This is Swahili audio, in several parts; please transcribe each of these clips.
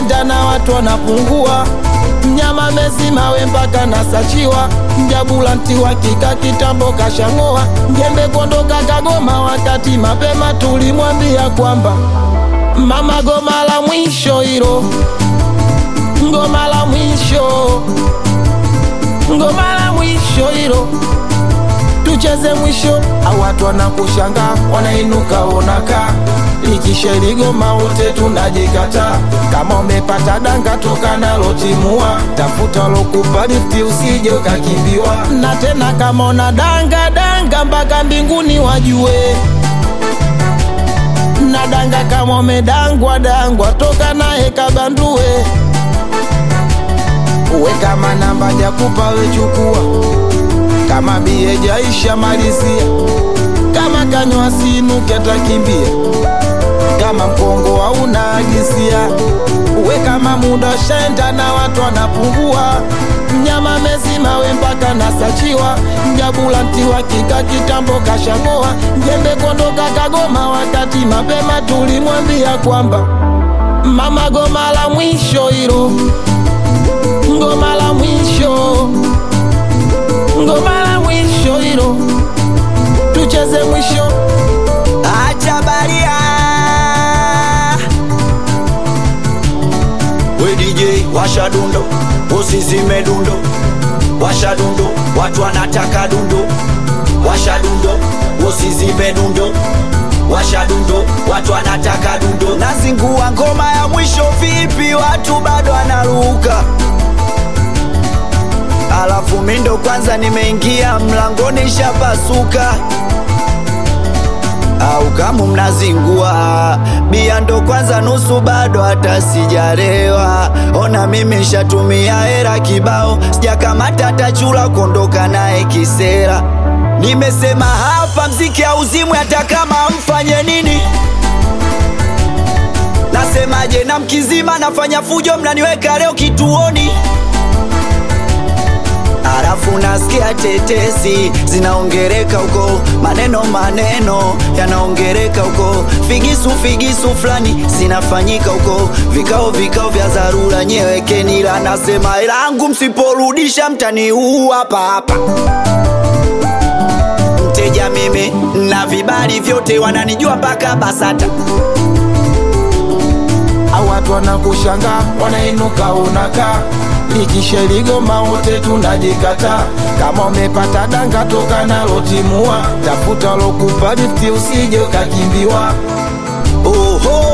shenda na watu wanapungua mnyama mezima we mpaka nasachiwa mjabulanti wa kika kitambo kashang'oa njembe kondoka kagoma wakati mapema tulimwambia kwamba mama goma la mwisho hilo ngoma la mwisho ngoma la mwisho hilo tucheze mwisho au watu wanakushanga wanainuka onaka likisheligoma wote tunajikata kama umepata danga toka nalo timua tafuta lokupa lifti usije ukakimbiwa na tena kama una danga danga mpaka mbinguni wajue na danga kama umedangwa dangwa toka naye kabandue uwe kama namba jakupa wechukua kama bie jaisha malizia kama kanywa sinuke atakimbia kama mkongo hauna agisia uwe kama muda shenda na watu wanapungua mnyama mezima we mpaka nasachiwa mjabulanti wa kika kitambo kashang'oa njembe kondoka kagoma wakati mapema tulimwambia kwamba mama goma la mwisho hilo ngoma la mwisho ngoma la mwisho hilo tucheze mwisho acha baria we DJ washa dundo usizime dundo washa dundo watu wanataka dundo washa dundo usizime dundo washa dundo watu wanataka dundo nazingua ngoma ya mwisho vipi watu bado wanaruka alafu mindo kwanza nimeingia mlangoni shapasuka au kama mnazingua bia ndo kwanza nusu bado hata sijarewa ona mimi shatumia hera kibao sijakamata tachula kuondoka naye kisera nimesema hapa mziki hauzimwi hata kama mfanye nini nasemaje na mkizima nafanya fujo mnaniweka leo kituoni Alafu nasikia tetesi zinaongereka huko, maneno maneno yanaongereka huko, figisu figisu fulani zinafanyika huko, vikao vikao vya dharura, nyewekeni ila nasema ilangu, msiporudisha mtaniua hapa hapa. Mteja mimi na vibali vyote, wananijua mpaka BASATA. au watu wanakushanga wanainuka unaka likisheligoma wote tunajikata kama umepata danga toka nalo timua tafuta lokupa lifti usije ukakimbiwa Oho,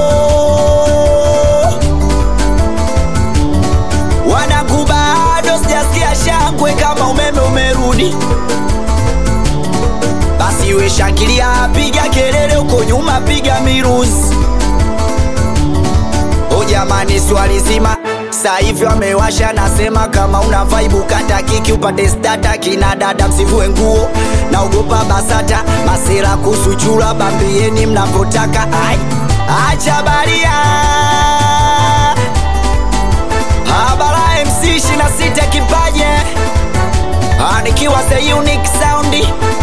wanangu bado sijasikia shangwe kama umeme umerudi. Basi we shangilia, piga kelele huko nyuma, piga miruzi. O jamani, swali zima saa hivi wamewasha, nasema kama una vibe kata kiki upate stata, kina dada msivue nguo, naogopa BASATA masera kusuchura, bambieni mnavyotaka. Ai, acha baria habara MC 26 kipaje, Ah, nikiwa the unique sound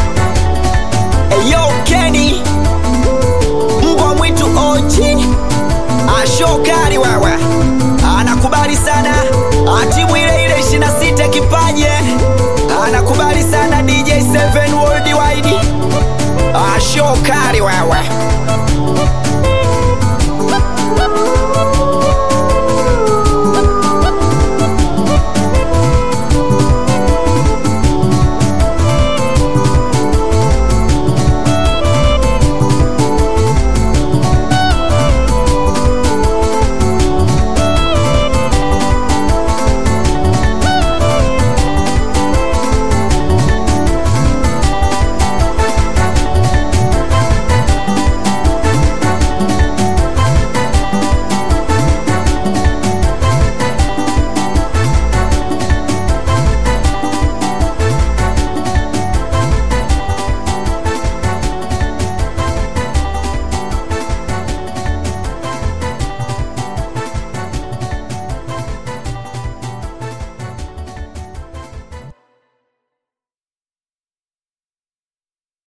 Eyo Kenny mbwa mwitu ochi ashokari wewe anakubali sana atimu ile ile 26 kipaje anakubali sana DJ 7 worldwide ashokari wewe